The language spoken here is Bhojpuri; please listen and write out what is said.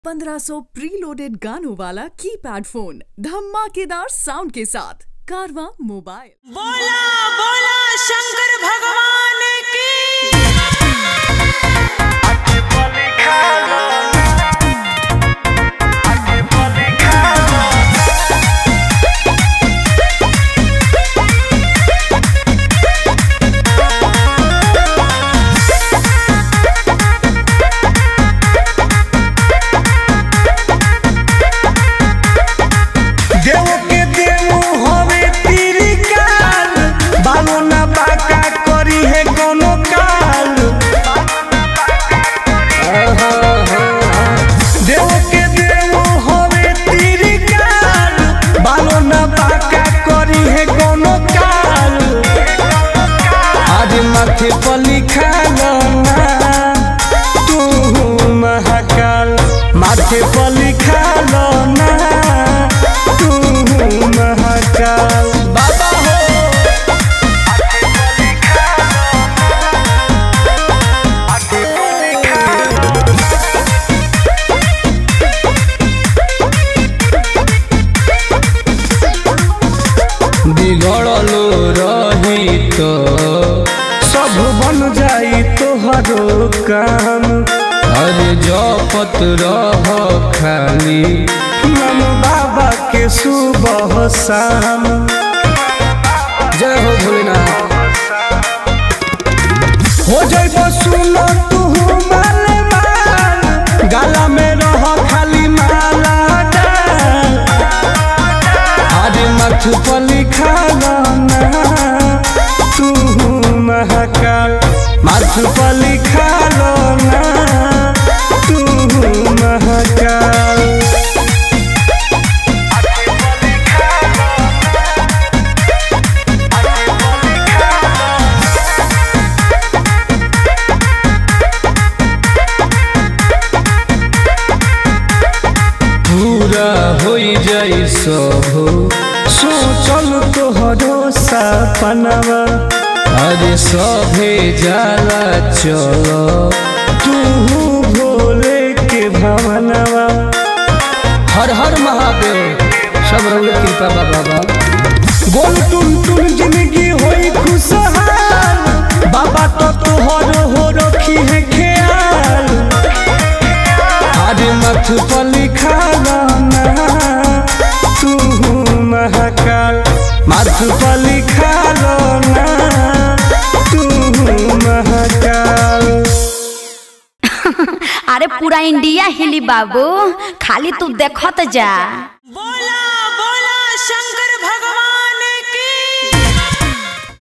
1500 प्रीलोडेड गानों वाला कीपैड फोन धमाकेदार साउंड के साथ कारवा मोबाइल बोला बोला शंकर भगवान की देव के देव हवे तेरी काल बालो ना बाका करी है कोनो काल देव के देव हवे तेरी काल बालो ना बाका करी है कोनो काल आज माथे पर लिखा ना तू महाकाल माथे पर लिखा ना तू महाकाल बाबा हो बिगड़लो रही तो सब बन जाई तोहरो काम अरे जपत रह खाली नम बाबा के सुबह शाम जय हो भोलेनाथ हो जाइब सुन तू माल माल गाला में रह खाली माला डाल आज मथ पर लिखा ना तू महाकाल मथ पर लिखा ना तू महाकाल पूरा हो जाई सब सोचल तोहरो सपनवा अरे सभे जाला चलो तू भोले के भवनवा हर हर महादेव सब रंग कृपा बा बाबा गोल टुन टुन जिंदगी होई खुशहाल बाबा तो तोहर हो रखी है ख्याल आज मथ पर लिखा ना तू महाकाल मथ पर लिखा ना तू महाकाल अरे पूरा इंडिया हिली बाबू खाली तू देखत जा बोला